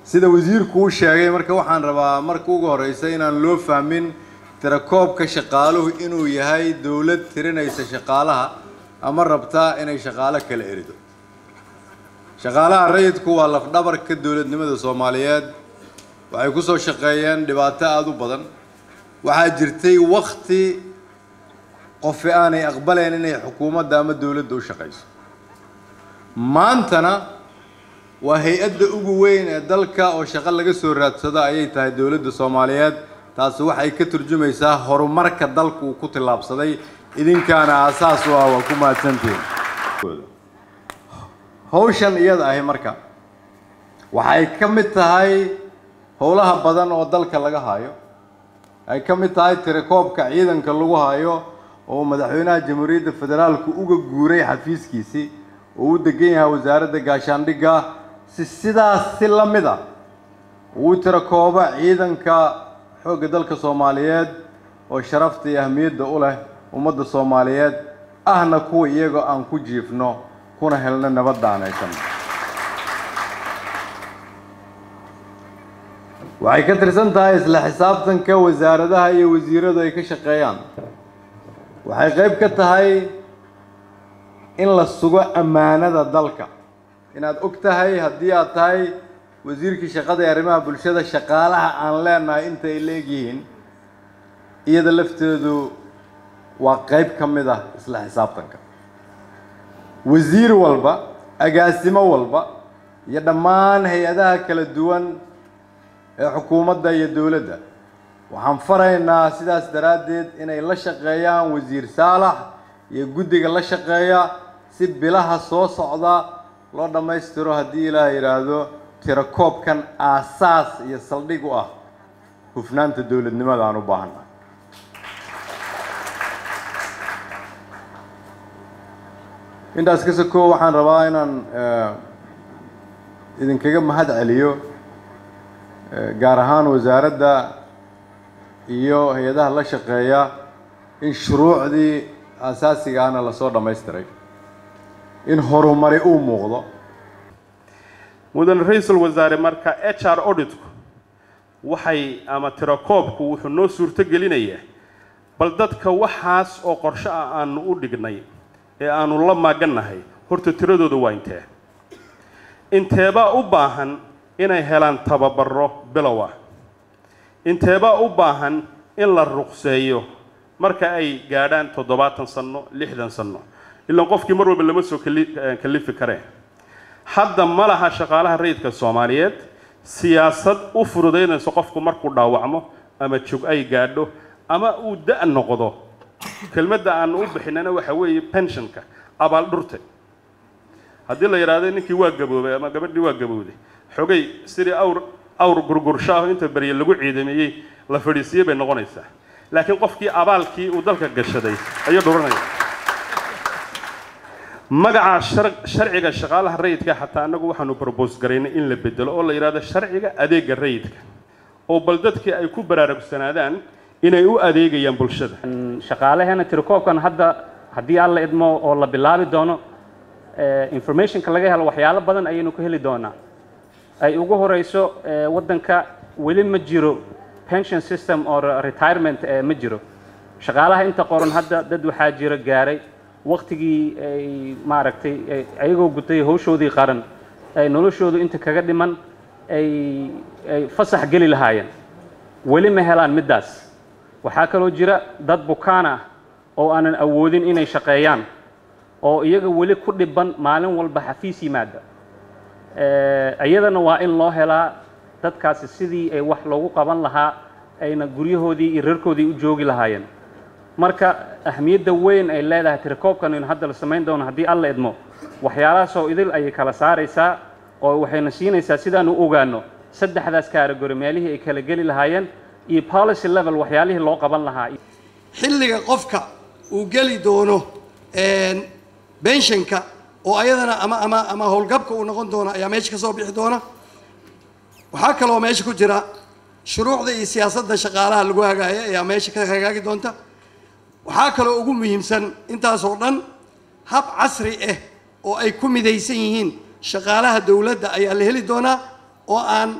sida wasiirku uu sheegay marka waxaan rabaa marka ugu horeysa inaan loo fahmin tirakoobka shaqaaluhu inuu yahay dowlad tirinaysa shaqaalaha ama rabtaa inay shaqaalo kala erido shaqaalaha rayidku waa lafdhabarka dowladnimada soomaaliyeed waxay ku soo shaqeeyeen dhibaato aada u badan waxaa jirtay wakti qofi aanay aqbalayn inay xukuumadda ama dowladda u shaqayso maantana waa hay-adda ugu weyn ee dalka oo shaqo laga soo raadsado ayay tahay dowladda soomaaliyeed taasi waxay ka turjumaysaa horumarka dalku uu ku tillaabsaday idinkaana aasaas u ah waa ku mahadsantihiin hawshan iyada ahi marka waxay ka mid tahay howlaha badan oo dalka laga hayo ay ka mid tahay tirakoobka ciidanka lagu hayo oo madaxweynaha jamhuuriyadda federaalku uga guuray xafiiskiisii oo u degan yahay wasaaradda gaashaandhigga si sidaas si la mid a uu tirakoobo ciidanka xoogga dalka soomaaliyeed oo sharafta iyo ahmiyadda u leh ummadda soomaaliyeed ahna kuwa iyagoo aan ku jiifno kuna helno nabadda aan haysanno waxay ka tirsan tahay isla xisaabtanka wasaaradaha iyo wasiiradu ay ka shaqeeyaan waxay qayb ka tahay in la sugo ammaanada dalka inaad og tahay haddii aad tahay wasiirkii shaqada ee arrimaha bulshada shaqaalaha aan leenahay inta ay leegyihiin iyada lafteedu waa qayb ka mid ah isla xisaabtanka wasiir walba agaasimo walba iyo dhammaan hay-adaha kala duwan ee xukuumadda iyo dowladda waxaan faraynaa sidaas daraaddeed inay la shaqeeyaan wasiir saalax iyo guddiga la shaqeeya si bilaha soo socda loo dhammaystiro haddii ilaah yidhaahdo tirakoobkan aasaas iyo saldhig u ah hufnaanta dowladnimada aan u baahannahay intaas ka soko waxaan rabaa inaan idinkaga mahad celiyo gaar ahaan wasaaradda iyo hay-adaha la shaqeeya in shuruucdii aasaasigaana lasoo dhammaystiray in horumari uu muuqdo mudane ra-iisul wasaare marka h r auditku waxay ama tirakoobku wuxuu noo suurto gelinayaa bal dadka waxaas oo qorsho ah aanu u dhignay ee aanu la maagannahay horta tiradooda waa intee inteebaa u baahan inay helaan tababaro bilow ah inteebaa u baahan in la ruqseeyo marka ay gaadhaan toddobaatan sanno lixdan sanno ilaan qofkii mar walba lama soo kalifi kareen hadda ma laha shaqaalaha rayidka soomaaliyeed siyaasad u fududaynayso qofku markuu dhaawacmo ama jog ay gaadho ama uu da' noqdo kelmadda aanu u bixinana waxa weeye pensionka abaaldhurte haddii la yidhaahdo ninkii waa gaboobay ama gabadhii waa gabowday xogay sidii awr awr gurgurshaaho inta berye lagu ciidameeyey la fadhiisiiyey bay noqonaysaa laakiin qofkii abaalkii uu dalka gashaday ayuu dhuranaya magaca sharciga shaqaalaha rayidka xataa annagu waxaanu brobose garaynay in la bedelo oo la yidhahdo sharciga adeega rayidka oo bal dadkii ay ku baraarugsanaadaan inay u adeegayaan bulshada shaqaalaheena tirakoobkan hadda haddii alla idmo oo la bilaabi doono informationka laga helo waxyaalo badan ayaynu ku heli doonaa ay ugu horeyso waddanka weli ma jiro pension system or retirement ma jiro shaqaalaha inta qoran hadda dad waxaa jira gaaray waktigii ay maaragtay ayagoo gutay hawshoodii qaran ay noloshoodu inta kaga dhiman ay ay fasax geli lahaayeen weli ma helaan middaas waxaa kaloo jira dad bukaan ah oo aanan awoodin inay shaqeeyaan oo iyaga weli ku dhiban maalin walba xafiis yimaada iyadana waa in loo helaa dadkaasi sidii ay wax loogu qaban lahaa ayna guryahoodii iyo reerkoodii u joogi lahaayeen marka ahmiyadda weyn ay leedahay tirakoobkan aynu hadda la samayn doono haddii alla idmo waxyaalahaasoo idil ayay kala saaraysaa oo waxayna siinaysaa sidaanu u ogaano saddexdaas kaaragori meelihii ay kala geli lahaayeen iyo policy level waxyaalihii loo qaban lahaa xilliga qofka uu geli doono benshanka oo ayadana ama ama ama howlgabka uu noqon doono ayaa meesha ka soo bixi doona waxaa kaloo meesha ku jira shuruucda iyo siyaasadda shaqaalaha lagu hagaaya ayaa meesha ka hagaagi doonta waxaa kaloo ugu muhiimsan intaasoo dhan hab casri ah oo ay ku midaysan yihiin shaqaalaha dowladda ayaa la heli doonaa oo aan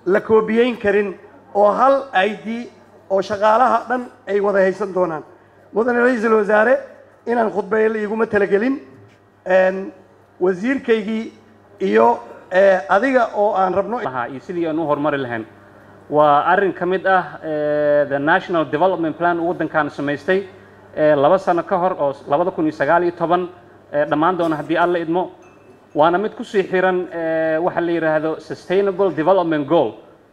la koobiyeyn karin oo hal i d oo shaqaalaha dhan ay wada haysan doonaan mudane ra-iisul wasaare inaan khudbeeyo la iguma talagelin Een, wasiirkaygii iyo eh, adiga oo aan rabno lahaa iyo sidii aan u horumari lahayn waa arrin ka mid ah eh, the national development plan uu waddankan samaystay eh, laba sano ka hor oo labada kun iyo sagaal iyo toban eh, dhammaan doona haddii alla idmo waana mid kusii xiran eh, waxa la yidhaahdo sustainable development goal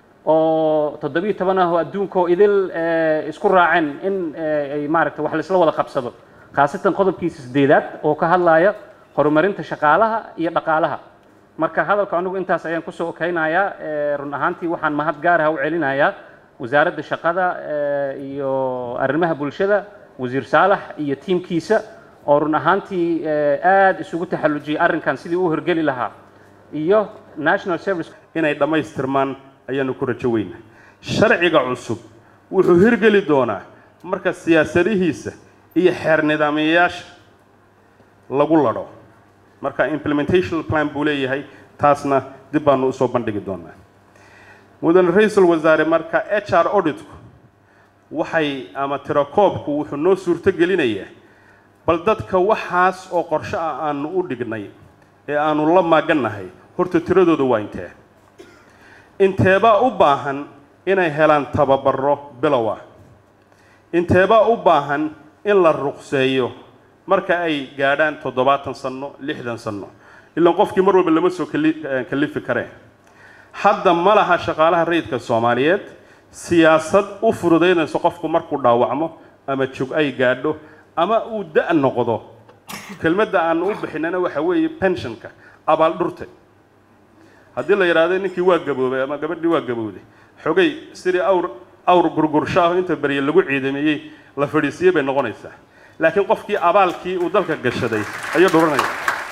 oo toddobiyo toban ah oo adduunkoo idil eh, isku raaceen in eh, ay maaragta wax laisla wada qabsado khaasatan qodobkiisa sideedaad oo ka hadlaya horumarinta shaqaalaha iyo dhaqaalaha marka hadalka anigu intaas ayaan kusoo okeynayaa Eh, run ahaantii waxaan mahad gaaraha u celinayaa wasaaradda shaqada eh, iyo arrimaha bulshada wasiir saalax iyo tiimkiisa oo run ahaantii eh, aad isugu taxallujiyey arrinkan sidii u hirgeli lahaa iyo national service inay dhammaystirmaan ayaanu ku rajo weynaa sharciga cusub wuxuu hirgeli doonaa marka siyaasadihiisa iyo xeer nidaamiyayaasha lagu ladho marka implementation plan buu leeyahay taasna dib baanu usoo bandhigi doonaa mudane ra-iisul wasaare marka h r auditku waxay ama tirakoobku wuxuu noo suurto gelinayaa bal dadka waxaas oo qorshe ah aanu u dhignay ee aanu la maagannahay horta tiradooda waa intee inteebaa u baahan inay helaan tababaro bilow ah inteebaa u baahan in la ruqseeyo marka ay gaadhaan toddobaatan sanno lixdan sanno ilaan qofkii mar walba lama soo kali- eh, kalifi kareen hadda ma laha shaqaalaha rayidka soomaaliyeed siyaasad u fududaynayso qofku markuu dhaawacmo ama jog ay gaadho ama uu da' noqdo kelmadda aan u bixinana waxa weeye pensionka abaaldhurte haddii la yidhaahdo ninkii waa gaboobay ama gabadhii waa gabowday xogay sidii awr awr gurgurshaaho inta barye lagu ciidameeyey la fadhiisiiyey bay noqonaysaa laakiin qofkii abaalkii uu dalka gashaday ayuu dhuranaya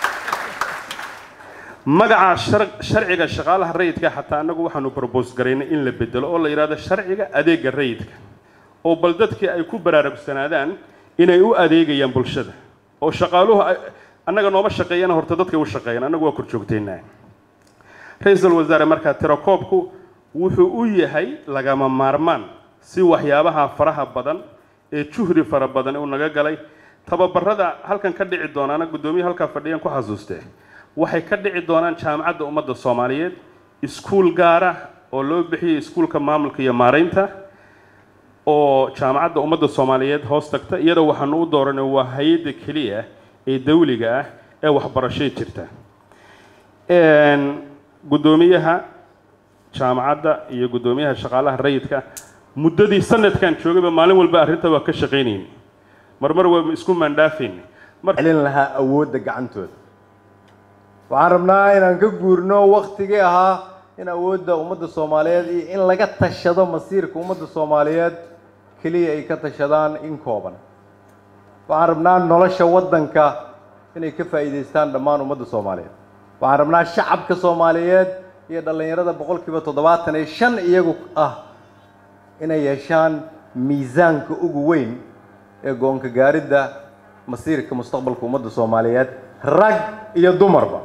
magaca shar- sharciga shaqaalaha rayidka xataa annagu waxaanu probose garaynay in la bedelo oo la yidhahdo sharciga adeega rayidka oo bal dadkii ay ku baraarugsanaadaan inay u adeegayaan bulshada oo shaqaaluhu ay- annaga nooma shaqeeyana horta dadkay u shaqeeyaan annagu waa korjoogtaynaa ra-iisul wasaare markaa tirakoobku wuxuu u yahay lagama maarmaan si waxyaabaha faraha badan ee juhri fara badan uu naga galay tababarada halkan ka dhici doonaana guddoomiye halkaa fadhiyaan ku xasuustee waxay ka dhici doonaan jaamacadda ummadda soomaaliyeed iskuul gaara oo loo bixiyey iskuulka maamulka iyo maaraynta oo jaamacadda ummadda soomaaliyeed hoos tagta iyadoo waxaanu u dooranay waa hay-adda keliya ee dawliga ah ee waxbarashay jirta Een, guddoomiyaha jaamacadda iyo guddoomiyaha shaqaalaha rayidka muddadii sanadkan joogayba maalin walba arrinta waa ka shaqaynayni marmar waa isku maandhaafayni mar celin lahaa awoodda gacantooda waxaan rabnaa inaan ka guurno waktigii ahaa in awoodda ummadda soomaaliyeed iyo in laga tashado masiirka ummadda soomaaliyeed keliya ay ka tashadaan in kooban waxaan rabnaa nolosha waddanka inay ka faa'iidaystaan dhammaan ummadda soomaaliyeed waxaan rabnaa shacabka soomaaliyeed iyo dhallinyarada boqolkiiba toddobaatan iyo shan iyagu ah inay yeeshaan miisaanka ugu weyn ee goonka gaaridda masiirka mustaqbalka ummadda soomaaliyeed rag iyo dumarba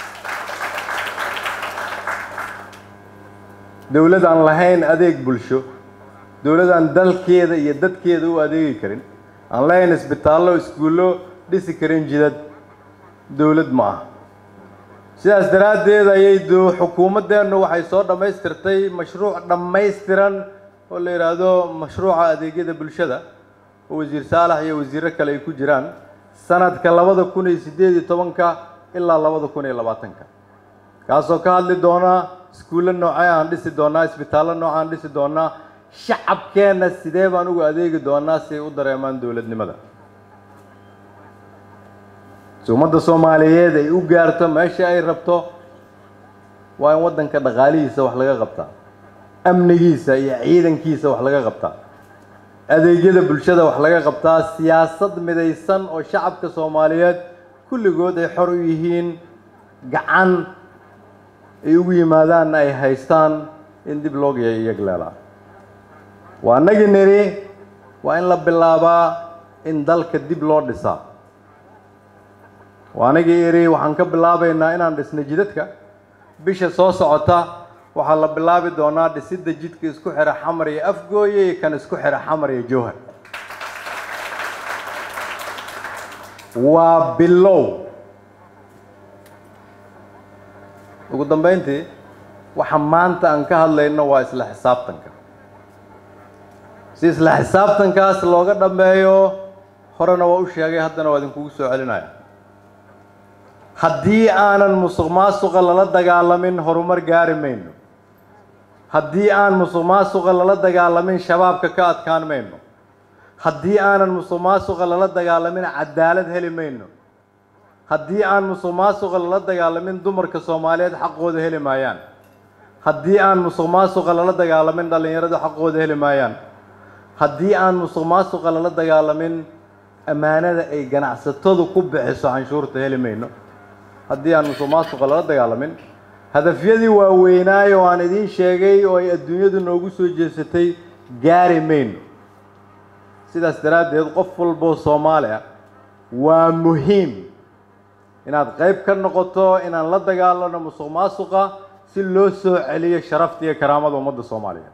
dowlad aan lahayn adeeg bulsho dowlad aan dalkeeda iyo dadkeeda u adeegi karin aan lahayn isbitaallo iskuullo dhisi karin jidad dowlad ma aha sidaas daraaddeed ayay do- xukuumaddeennu waxay soo dhammaystirtay mashruuc dhammaystiran oo la yidhaahdo mashruuca adeegyada bulshada oo wasiir saalax iyo wasiirro kale ay ku jiraan sanadka labada kun iyo siddeed iyo tobanka ilaa labada kun iyo labaatanka kaasoo ka hadli doona iskuulle noocee aan dhisi doonaa isbitaallo noocaan dhisi doonaa shacabkeenna sidee baan ugu adeegi doonaa si ay u dareemaan dowladnimada si ummadda soomaaliyeed ay u gaarto meesha ay rabto waa in waddanka dhaqaalihiisa wax laga qabtaa amnigiisa iyo ciidankiisa wax laga qabtaa adeegyada bulshada wax laga qabtaa siyaasad midaysan oo shacabka soomaaliyeed kulligood ay xor u yihiin gacan ay ugu yimaadaanna ay haystaan in dib loo yegleelaa waa nagi nidhi waa in la bilaabaa in dalka dib loo dhisaa waa anigii idhi waxaan ka bilaabaynaa inaan dhisno jidadka bisha soo socota waxaa la bilaabi doonaa dhisidda jidka isku xidha xamar iyo afgooye iyo kan isku xidha xamar iyo jowhar waa bilow ugu dambeyntii waxa maanta aan ka hadlayno waa isla xisaabtanka si isla xisaabtankaas looga dhammeeyo horena waa u sheegay haddana waa idinkugu soo celinaya haddii aanan musuq maasuqa lala dagaalamin horumar gaari mayno haddii aan musuq maasuqa lala dagaalamin shabaabka ka adkaan mayno haddii aanan musuq maasuqa lala dagaalamin cadaalad heli mayno haddii aan musuq maasuqa lala dagaalamin dumarka soomaaliyeed xaqooda heli maayaan haddii aan musuq maasuqa lala dagaalamin dhallinyaradu xaqooda heli maayaan haddii aan musuq maasuqa lala dagaalamin ammaanada ay ganacsatadu ku bixiso canshuurta heli mayno haddii aan musuq maasuqa lala dagaalamin hadafyadii waaweynaaye oo aan idiin sheegay oo ay adduunyadu noogu soo jeesatay gaari mayno sidaas daraaddeed qof walboo soomaali ah waa muhiim inaad qayb ka noqoto inaan la dagaalano musuq maasuqa si loo soo celiyo sharafta iyo karaamada ummadda soomaaliyeed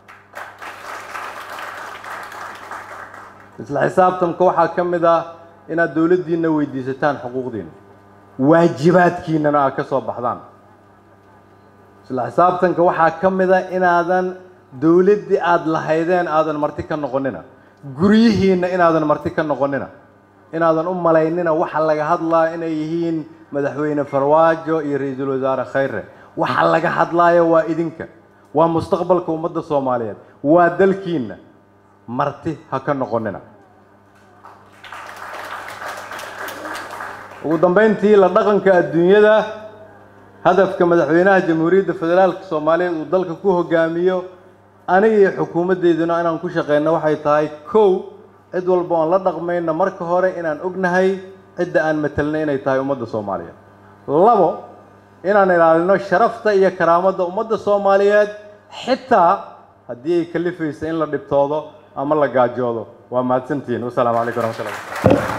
isla xisaabtanka waxaa ka mid ah inaad dowladdiina weydiisataan xuquuqdiina waajibaadkiinana aad ka soo baxdaan isla xisaabtanka waxaa ka mid a inaadan dowladdii aada lahaydeen aadan marti ka noqonina guryihiinna inaadan marti ka noqonina inaadan u malaynina waxa laga hadlaa inay yihiin madaxweyne farwaajo iyo ra-iisul wasaare khayre waxa laga hadlaayo waa idinka waa mustaqbalka ummadda soomaaliyeed waa dalkiinna marti ha ka noqonina ugu dambeyntii la dhaqanka adduunyada hadafka madaxweynaha jamhuuriyadda federaalka soomaaliyeed uu dalka ku hogaamiyo aniga iyo xukuumaddeyduna inaan ku shaqeyno waxay tahay kow cid walba oon la dhaqmayna marka hore inaan ognahay cidda aan matelnay inay tahay ummadda soomaaliyeed labo inaan ilaalino sharafta iyo karaamadda ummadda soomaaliyeed xitaa haddii ay kalifaysa in la dhibtoodo ama la gaajoodo waa mahadsantihiin wasalaamu calaykum waraxmatullahi